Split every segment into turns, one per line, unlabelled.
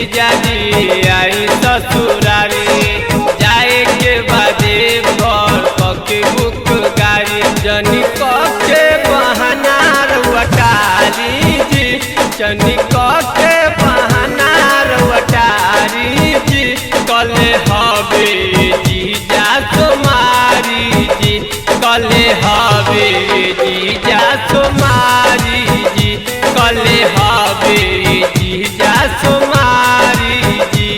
जीजा जी आई ससुरारी जाए के बादे घर पके बुक गाड़ी जनी के बहाना रउटारी जी जनी के बहाना रउटारी जी कले हवे जीजा तुम्हारी जी कले हवे जीजा तुम्हारी जी कले हवे जीजा तुम्हारी जी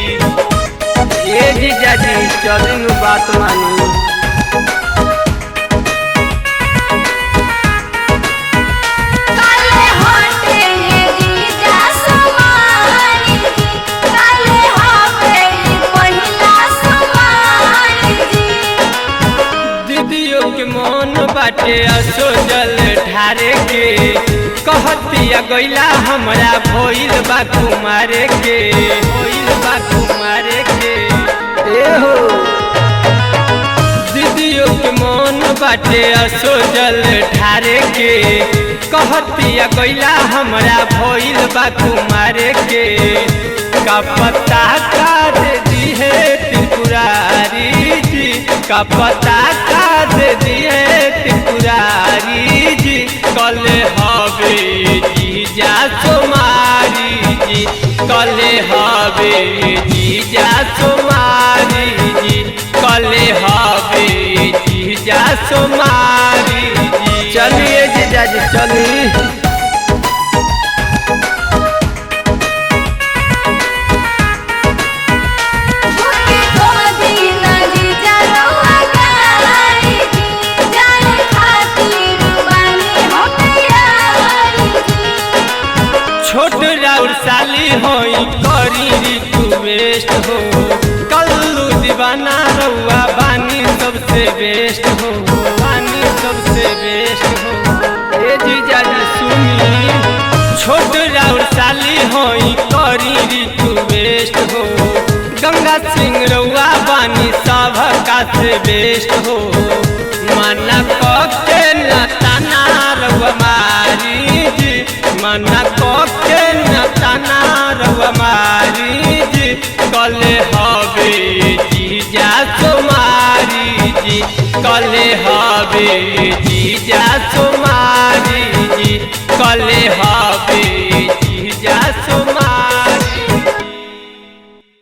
ए जीजा जी चली बात मानी
काले होते ये जीजा समारी जी काले हवे महिला समारी जी
दीदियों के मन बाटे असो जल ढारे के कहतिया गैला हमरा भइल बा कुमारे के भइल बा कुमारे के ए हो दीदियों के मन बाटे असो जल ढारे के कहतिया गैला हमरा भइल बा कुमारे के का पता का दे दी है त्रिपुरारी जी का पता का दे दी है त्रिपुरारी जी कल हवे जीजा तुम्हारी जी कल हवे जीजा तुम्हारी जी कल हवे जीजा तुम्हारी जी चलिए जीजा जी चलिए
मुके को दीना जीजा रउआ गाई जी जाने खातिर बानी होतियारी जी
छोट राउर साली होई करी रिक्वेस्ट हो कल्लू दीवाना रउआ बानी सबसे बेस्ट हो बानी सबसे बेस्ट हो ए जीजा जी सुनी छोट राउर साली होई करी रिक्वेस्ट हो गंगा सिंह रउआ बानी सभका से बेस्ट हो मना के न ताना रउआ मारी जी मना के न ताना रउआ मारी जी कले हवे जीजा तुम्हारी जी कले हवे